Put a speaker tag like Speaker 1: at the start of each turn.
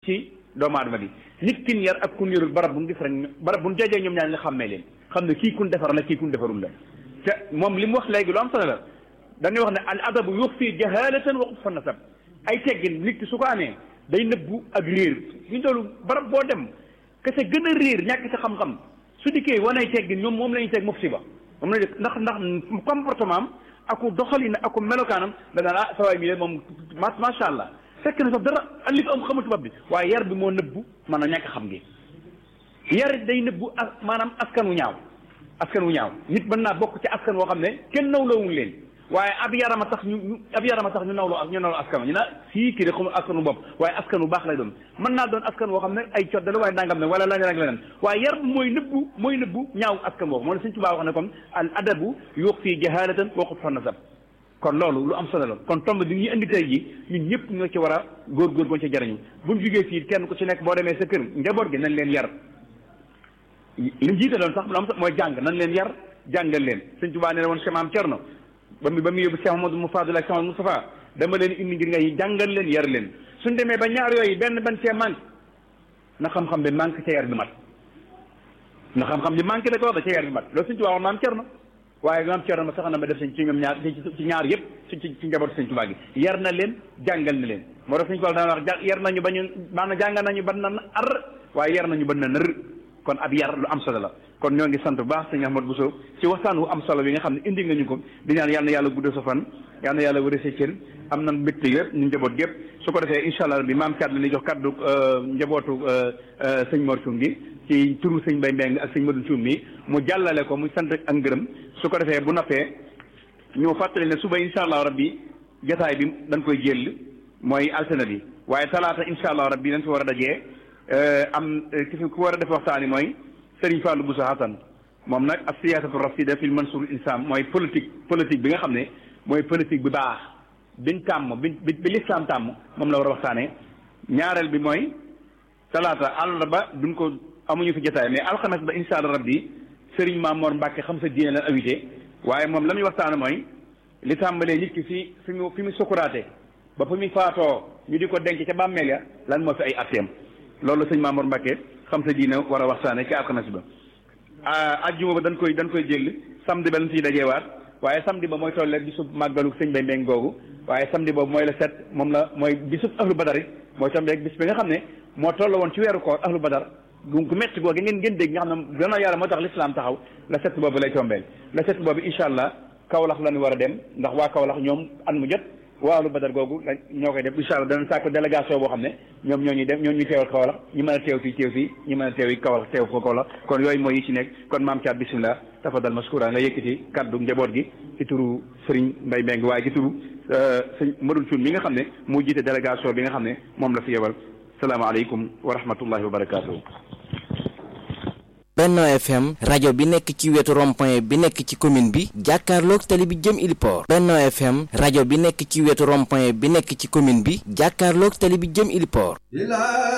Speaker 1: ci doomu aadama bi nit kin yar ak kun yarul barab bu ñu gis rek barab bu ñu jajee ñoom ñaar nga xàmmee leen xam ne kii kun defar la kii kun defarul la te moom li mu wax léegi lu am solo la dañuy wax ne al adabu yuxfi jahalatan wa xubfa nasab ay teggin nit ki su ko amee day nëbbu ak réer ñu doolu barab boo dem kese gën a réer ñàkk sa xam-xam su dikkee wanay teggin ñoom moom la ñuy teg musiba moom la ndax ndax comportement am aku doxalin aku melokaanam da daan ah sawaay mi de moom ma macha allah fekk na sax dara li ko am xamul tubaab bi waaye yar bi moo nëbbu maanaam ñàkk xam gi yar day nëbbu as maanaam askan wu ñaaw askan wu ñaaw nit mën naa bokk ci askan woo xam ne kenn nawlawul leen waaye ab yarama tax ñu ab yarama tax ñu nawloo ak ñu nawloo askan ñu na fii kii de xamul askanu bopp waaye askan wu baax lay doon mën naa doon askan woo xam ne ay codde la waaye nangam ne wala leneen ak leneen waaye yar bi mooy nëbbu mooy nëbbu ñaaw askan boobu moo ne Sëñ Tuubaa wax ne comme al adabu yuux fii jahalatan wa xut fa nasab kon loolu lu am solo la kon tomb bi ñuy indi tey ji ñun ñëpp ñoo ci war a góor-góor goon ci jariñu buñ jugee fii kenn ku ci nekk boo demee sa kër njaboot gi nañ leen yar li mu jiite doon sax lu am mooy jàng nañ leen yar jàngal leen Sëñ Tuubaa nee na woon Maam Cerno ba mu ba mu yóbbu Cheikh Mamadou Moufaadul ak Cheikh Mamadou Moustapha dama leen indi ngir ngay jàngal leen yar leen suñ demee ba ñaar yooyu benn ban cee manque na xam-xam bi manque ca yar bi mat na xam-xam bi manque da ko wax da ca yar bi mat loolu Sëñ Tuubaa wax Maam Cerno waaye maam Cerno ma sax na ma def sañ ci ñoom ñaar ci ñaar yëpp ci ci njaboot Sëñ Tuubaa gi yar na leen jàngal na leen moo tax Sëñ Tuubaa dana wax yar nañu ba ñu maanaam jàngal nañu ba na ar waaye yar nañu ba na nër kon ab yar lu am solo la kon ñoo ngi sant bu baax sëñ Ahmad Bousso ci waxtaan wu am solo bi nga xam ne indi nga ñu ko di ñaan yal na yàlla guddal sa fan yal na yàlla wëre sa cër am na mbégte yëpp ñu njaboot gépp su ko defee incha allah bi maam Thiat la ñuy jox kaddu njabootu sëñ Mor Thioum gi ci turu sëñ Mbaye Mbeng ak sëñ Modou Thioum mi mu jàllale ko muy sant ak ngërëm su ko defee bu nappee ñu fàttali ne suba incha allah rabbi jotaay bi dañ koy jël mooy altine bi waaye talaata incha allah rabbi dañ fi war a dajee am ki fi ku war a def waxtaan yi mooy Serigne Fallou Bousso Hassan moom nag ak siyaasatu rasida fil mansour insam mooy politique politique bi nga xam ne mooy politique bi baax biñ tàmm bi bi bi lislaam tàmm moom la war a waxtaanee ñaareel bi mooy talaata àllarba duñ ko amuñu fi jotaay mais alxames ba incha allah rabbi Serigne Mamor Mbacke xam sa diine la invité waaye moom la muy waxtaane mooy li tàmbalee nit ki fi fi mu fi mu sukuraate ba fi mu faatoo ñu di ko denc ca bàmmeel ya lan moo fi ay atteem loolu sëñ Mamor Mbacke xam sa diine war a waxtaane ci alxames ba ajjuma ba dañ koy dañ koy jël samedi ba lañ ciy dajeewaat waaye samedi ba mooy toll bisub màggalu sëñ Bay Mbeng googu waaye samedi boobu mooy la set moom la mooy bisub ahlu badar mooy samedi rek bis bi nga xam ne moo toll woon ci weeru koor ahlu badar gu gu métti googu ngeen ngeen dégg nga xam ne gannaaw yàlla moo tax l'islam taxaw la set boobu lay tombeel la set boobu incha allah Kaolack la ñu war a dem ndax waa Kaolack ñoom at mu jot waa ahlu badar googu la ñoo koy def incha allah danañ sàkk délégation boo xam ne ñoom ñoo ñuy dem ñoo ñuy teewal Kaolack ñu mën a teew fii teew fii ñu mën a teew yi Kaolack teew ko Kaolack kon yooyu mooy yi ci nekk kon maam Thiat bisimilah tafadal maskura nga yëkkati kaddu njaboot gi ci turu Serigne Mbaye Mbengue waaye ci turu sëñ Madou Thioune mi nga xam ne moo jiite délégation bi nga xam ne moom la fi yebal salaamaaleykum wa rahmatullahi wa barakaatu.
Speaker 2: Benno FM rajo bi nekk ci wetu rond-point bi nekk ci commune bi jàkkaarloog tali bi jëm Iliport Benno FM rajo bi nekk ci wetu rond-point bi nekk ci commune bi jàkkaarloog tali bi jëm Iliport